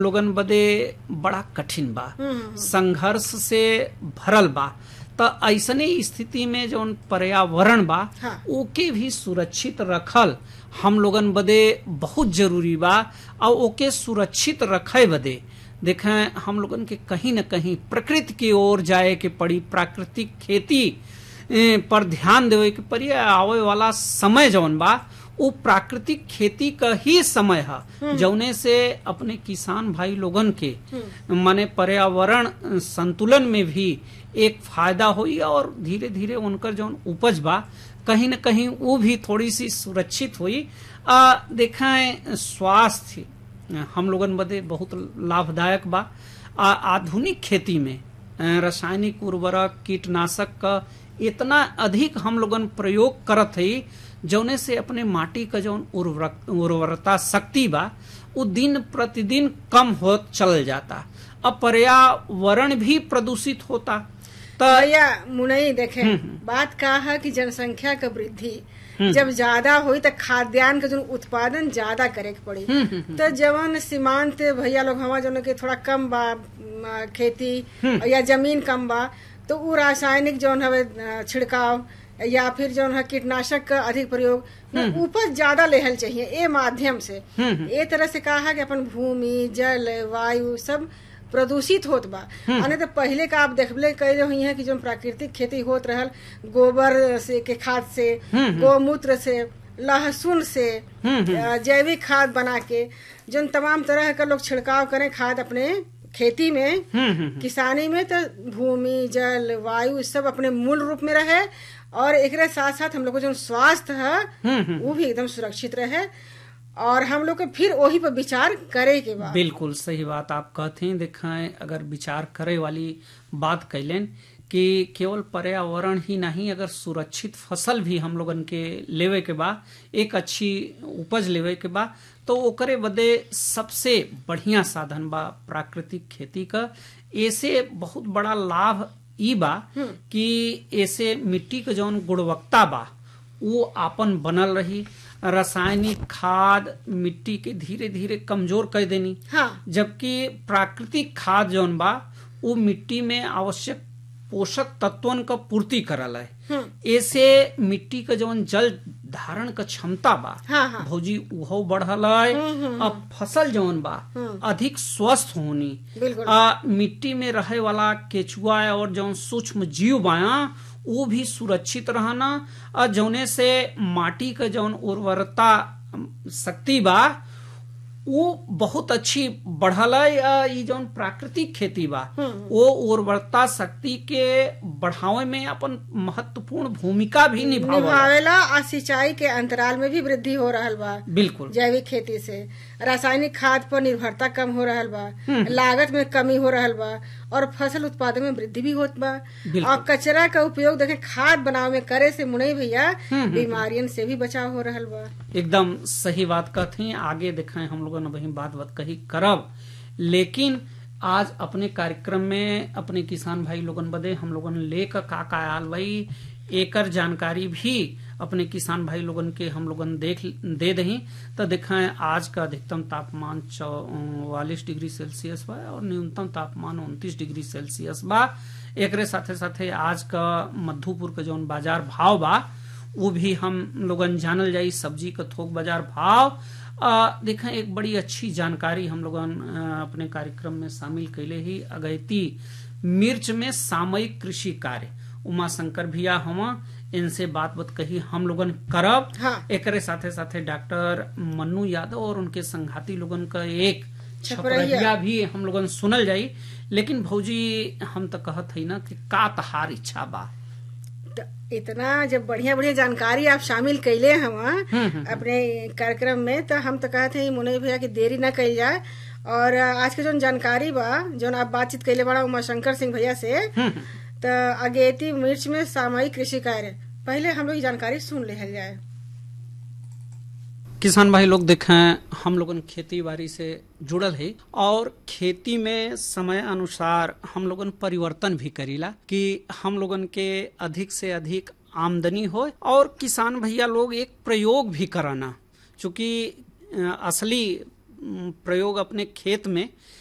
लोगन बदे बड़ा कठिन बा संघर्ष से भरल बा त ऐसने स्थिति में जौन पर्यावरण बा हाँ। ओके भी सुरक्षित रखल हम लोगन बदे बहुत जरूरी बा और ओके सुरक्षित रखे बदे देखें हम लोगन के कहीं न कहीं प्रकृति की ओर जाए के पड़ी प्राकृतिक खेती ए, पर ध्यान देवे के पड़ी आवे वाला समय जौन बा वो प्राकृतिक खेती का ही समय है जौने से अपने किसान भाई लोगन के माने पर्यावरण अ, संतुलन में भी एक फायदा हुई और धीरे धीरे उनकर जौन उपज बा कहीं न कहीं वो भी थोड़ी सी सुरक्षित हुई आ, देखें स्वास्थ्य हम लोगन बदे बहुत लाभदायक बा आ, आधुनिक खेती में अ, रासायनिक उर्वरक कीटनाशक का इतना अधिक हम लोगन प्रयोग करत हई जौने से अपने माटी का जौन उर्वरक उर्वरता शक्ति बा वो दिन प्रतिदिन कम होत चल जाता अब पर्यावरण भी प्रदूषित होता त भैया मुनई देखे बात का है कि जनसंख्या का वृद्धि जब ज्यादा हुई तो खाद्यान्न के जो उत्पादन ज्यादा करे के पड़ी तो जवन सीमांत भैया लोग हवा जो के थोड़ा कम बा म, खेती या जमीन कम बा तो उ रासायनिक जौन हवे अ, छिड़काव या फिर जौन है कीटनाशक का अधिक प्रयोग न उपज ज्यादा लेहल चाहिए ए माध्यम से ए तरह से कहा है कि अपन भूमि जल वायु सब प्रदूषित होत बा अने तो पहले का आप देखबले कैले हुई है कि जो प्राकृतिक खेती होत रहल गोबर से के खाद से गोमूत्र से लहसुन से अ, जैविक खाद बना के जो तमाम तरह का लोग छिड़काव करें खाद अपने खेती में किसानी में तो भूमि जल वायु सब अपने मूल रूप में रहे और एकरे साथ साथ हम लोग को जो स्वास्थ्य है वो भी एकदम सुरक्षित रहे और हम लोग को फिर वही पर विचार करे के बाद बिल्कुल सही बात आप कहते हैं देखें अगर विचार करे वाली बात कैलेन कि केवल पर्यावरण ही नहीं अगर सुरक्षित फसल भी हम लोगन के लेवे के बा एक अच्छी उपज लेवे के बा तो ओकरे बदे सबसे बढ़िया साधन बा प्राकृतिक खेती का ऐसे बहुत बड़ा लाभ ई बा कि ऐसे मिट्टी के जौन गुणवत्ता बा वो आपन बनल रही रासायनिक खाद मिट्टी के धीरे धीरे कमजोर कर देनी हाँ जबकि प्राकृतिक खाद जौन बा वो मिट्टी में आवश्यक पोषक तत्वन का पूर्ति करल है ऐसे मिट्टी का जौन जल धारण का क्षमता बा हाँ हाँ भौजी उहो बढ़ल है अब फसल जौन बा अधिक स्वस्थ होनी बिल्कुल आ, मिट्टी में रहे वाला केचुआ और जौन सूक्ष्म जीव बाया वो भी सुरक्षित रहना और जौने से माटी का जौन उर्वरता अम, शक्ति बा वो बहुत अच्छी बढ़ल है आ, ई जौन प्राकृतिक खेती बा वो उर्वरता शक्ति के बढ़ावे में अपन महत्वपूर्ण भूमिका भी निभावल निभावेला और सिंचाई के अंतराल में भी वृद्धि हो रहल बा बिल्कुल जैविक खेती से रासायनिक खाद पर निर्भरता कम हो रहल बा लागत में कमी हो रहल बा और फसल उत्पादन में वृद्धि भी होत बा बिल्कुल। और कचरा का उपयोग देखे खाद बनावे में करे से मुनई भैया बीमारियन से भी बचाव हो रहल बा एकदम सही बात कहती आगे दिखाएं हम लोगों ने वही बात बात कही करब लेकिन आज अपने कार्यक्रम में अपने किसान भाई लोगन बदे हम लोगन लेकर का का आल भाई एकर जानकारी भी अपने किसान भाई लोगन के हम लोगन देख दे दही तो दिखाएं आज का अधिकतम तापमान चौवालीस डिग्री सेल्सियस बा और न्यूनतम तापमान उनतीस डिग्री सेल्सियस बा एकरे साथे साथे आज का मधुपुर का जौन बाजार भाव बा वो भी हम लोगन जानल जाई सब्जी का थोक बाजार भाव आ, देखें एक बड़ी अच्छी जानकारी हम लोगन आ, अपने कार्यक्रम में शामिल कैले ही अगैती मिर्च में सामयिक कृषि कार्य उमा शंकर भैया हम इनसे बात बात कही हम लोगन करब हाँ। एकरे साथे साथे डॉक्टर मन्नू यादव और उनके संघाती लोगन का एक छपरहिया। छपरहिया भी हम लोगन सुनल जाई लेकिन भौजी हम तो कहत हई ना कि का तहार इच्छा बा त इतना जब बढ़िया बढ़िया जानकारी आप शामिल कैले हम अपने कार्यक्रम में तो हम तो कहते हैं मुनई भैया की देरी न कल जाए और आज के जो जानकारी बा जो आप बातचीत कैले बड़ा उमा शंकर सिंह भैया से तो अगेती मिर्च में सामयिक कृषि कार्य पहले हम लोग ये जानकारी सुन ले जाए किसान भाई लोग देखें हम लोगन खेती बाड़ी से जुड़ल है और खेती में समय अनुसार हम लोगन परिवर्तन भी करीला कि हम लोगन के अधिक से अधिक आमदनी हो और किसान भैया लोग एक प्रयोग भी कराना चूंकि अ, असली प्रयोग अपने खेत में